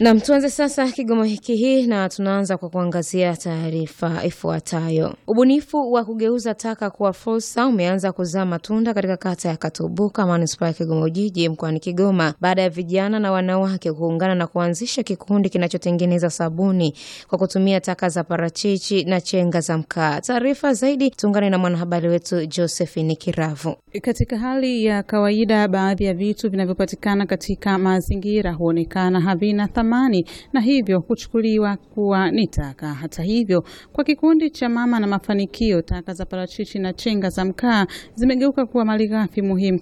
Nam, tuanze sasa Kigoma wiki hii na tunaanza kwa kuangazia taarifa ifuatayo. Ubunifu wa kugeuza taka kuwa fursa umeanza kuzaa matunda katika kata ya Katubuka, manispaa ya Kigoma Ujiji, mkoani Kigoma, baada ya vijana na wanawake kuungana na kuanzisha kikundi kinachotengeneza sabuni kwa kutumia taka za parachichi na chenga za mkaa. Taarifa zaidi tuungane na mwanahabari wetu Josephine Kiravu. Katika hali ya kawaida, baadhi ya vitu vinavyopatikana katika mazingira huonekana havina thamani na hivyo huchukuliwa kuwa ni taka. Hata hivyo, kwa kikundi cha Mama na Mafanikio, taka za parachichi na chenga za mkaa zimegeuka kuwa malighafi muhimu